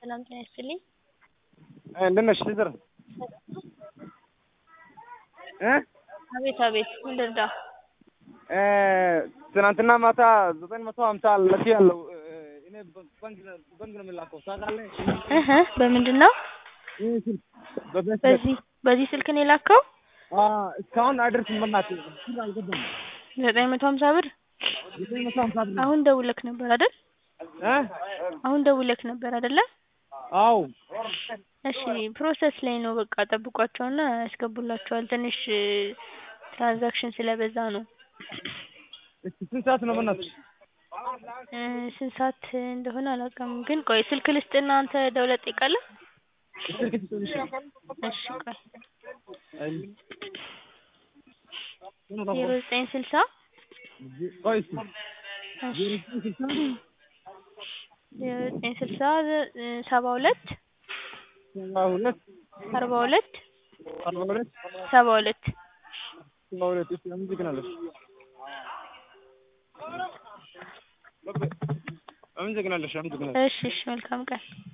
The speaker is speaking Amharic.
ሰላም ጤና ይስጥልኝ። እንደት ነሽ ሲስተር? እ አቤት አቤት ምን ልርዳ? እ ትናንትና ማታ ዘጠኝ መቶ ሀምሳ ልኬ ያለው እኔ ባንክ ባንክ ነው የምላከው ታውቃለህ? እህ በምንድን ነው? ይህ ስልክ በቤት በዚህ በዚህ ስልክ ነው የላከው? አ እስካሁን አይደርስም በእናትህ ብር አልገባም። ዘጠኝ መቶ ሀምሳ ብር ዘጠኝ መቶ ሀምሳ ብር አሁን ደውለክ ነበር አይደል? እ አሁን ደውለክ ነበር አይደለ? አዎ እሺ ፕሮሰስ ላይ ነው በቃ ጠብቋቸውና ያስገቡላችኋል። ትንሽ ትራንዛክሽን ስለበዛ ነው። እስኪ ስንት ሰዓት ነው በእናትሽ? እ ስንት ሰዓት እንደሆነ አላውቅም፣ ግን ቆይ ስልክ ልስጥና አንተ ደውለህ ትጠይቃለህ? ስልክ ትሰጥሽ? እሺ ቆይ ዜሮ ዘጠኝ ስልሳ ቆይ እስኪ እሺ ዜሮ ዘጠኝ ስልሳ ሰባ ሁለት ሰባ ሁለት አርባ ሁለት አርባ ሁለት ሰባ ሁለት ሰባ ሁለት እሺ አመሰግናለሁ። አመሰግናለሁ። አመሰግናለሁ። እሺ እሺ መልካም ቀን